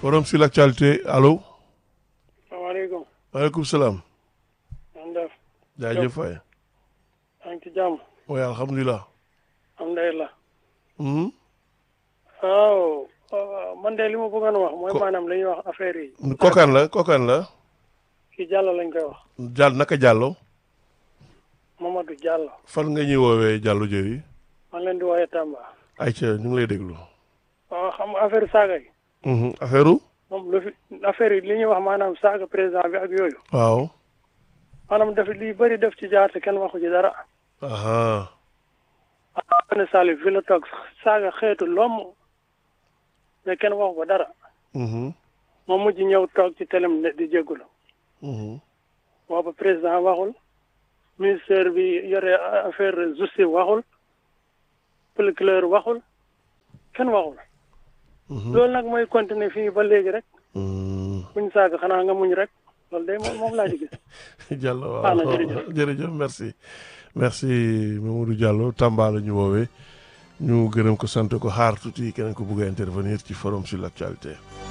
forum sur l'actualité allo. salaamaaleykum. maaleykum salaam. man def. jaajëf waay. maa ngi ci jàmm. waaye alhamdulilah. alhamdulilah. Mhm. waaw. man de li ma bëggoon wax mooy Ko- maanaam li ñuy wax affaire yi. kokaan la kokaan la. ki Diallo lañ koy wax. jàll naka jàllo Mamadou Diallo. fan nga ñuy woowee jàllo jëri. man leen di woowee Tamba. ayca ñu ngi lay déglu. waaw xam nga affaire saaga yi. Mhm. affaire u moom lu fi affaire yi li ñuy wax maanaam saaga président bi ak yooyu. waaw. maanaam daf li bëri def ci jaar te kenn waxu ci dara. aha ah ne Salif fi la toog saaga xeetu lomm mais kenn waxu ko dara. Mhm. moom mujj ñëw toog ci telem ne di jégalu. Mhm. booba président waxul ministère bi yore affaire justice waxul procureur waxul kenn waxul Mhm. loolu nag mooy continuer fii ba léegi rek Mhm. buñ saaga xanaa nga muñ rek loolu day moom moom laa ci gis Diallo Ah, na, waaw jërëjëf. jërëjëf merci merci Mamadou Diallo Tamba la ñu woowee ñu gërëm ko sant ko xaar tuuti keneen ko bëgg a intervenir ci forum sur l'actualité